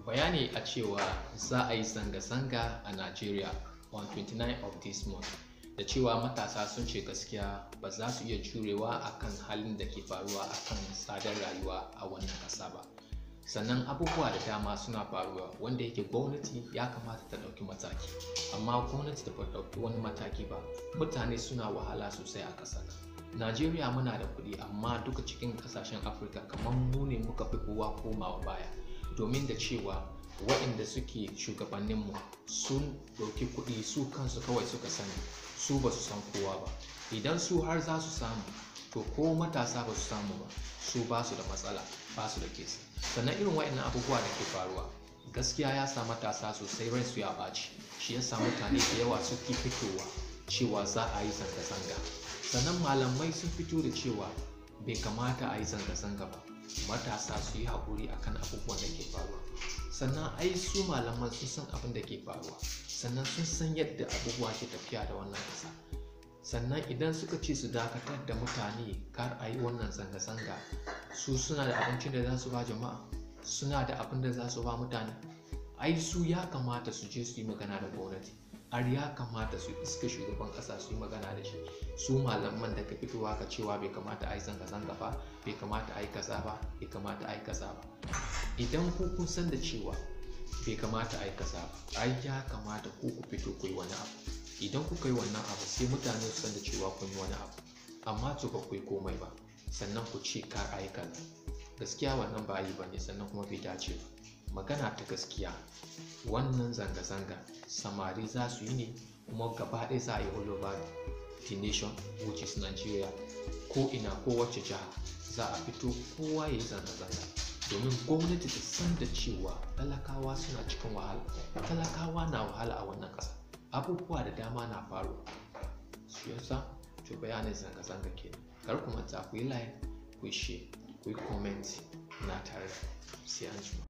bayani a cewa za a yi zanga-zanga a Najeriya on 29 of this month da cewa matasa sun ce gaskiya ba za su iya jurewa akan halin da ke faruwa akan tsadar rayuwa a wannan ƙasa ba sannan abubuwa da dama suna faruwa wanda yake gwamnati ya kamata ta ɗauki mataki amma gwamnati ta ɗauki wani mataki ba mutane suna wahala sosai a ƙasar najeriya muna da kuɗi amma duka cikin ƙasashen afirka kamar mu ne muka fi kowa komawa baya domin da cewa waɗanda suke shugabanninmu sun ɗauki kuɗi su kansu kawai suka sani su ba su san kowa ba idan su har za su samu to ko matasa ba su samu ba su ba su da matsala ba su da kesa sannan irin waɗannan abubuwa da ke faruwa gaskiya ya sa matasa sosai ransu ya ɓaci shi ya sa mutane da yawa suke fitowa cewa za a yi zanga-zanga sannan malamai sun fito da cewa bai kamata a yi zanga-zanga ba matasa su yi haƙuri akan abubuwan da ke faruwa sannan ai su malaman sun san abin da ke faruwa sannan sun san yadda abubuwa ke tafiya da wannan ƙasa sannan idan suka ce su dakatar da mutane kar a yi wannan zanga-zanga su suna da abincin da za su ba jama'a suna da abin da za su ba mutane ai su ya kamata su je su yi magana da gwamnati har ya kamata su iska shugaban kasa su yi magana da shi su malaman da ka fitowa ka cewa bai kamata a yi zanga-zanga ba bai kamata a yi kaza ba bai kamata a yi kaza ba idan ku kun san da cewa bai kamata a yi kaza ba ai ya kamata ku ku fito ku yi wani abu idan kuka yi wannan abu sai mutane su san da cewa kun yi wani abu amma to ba ku yi komai ba sannan ku ce kar a yi kaza gaskiya wannan ba yi ba ne sannan kuma bai dace ba magana ta gaskiya wannan zanga-zanga samari za su yi ne kuma gaba ɗaya za a yi all over the nation which is Nigeria ko ina ko wacce jiha za a fito kowa ya yi zanga-zanga domin gwamnati ta san da cewa talakawa suna cikin wahala talakawa na wahala a wannan ƙasa abubuwa da dama na faru su yasa to bayanin zanga-zanga kenan kar ku manta ku yi like ku yi share ku yi comment na tare sai an jima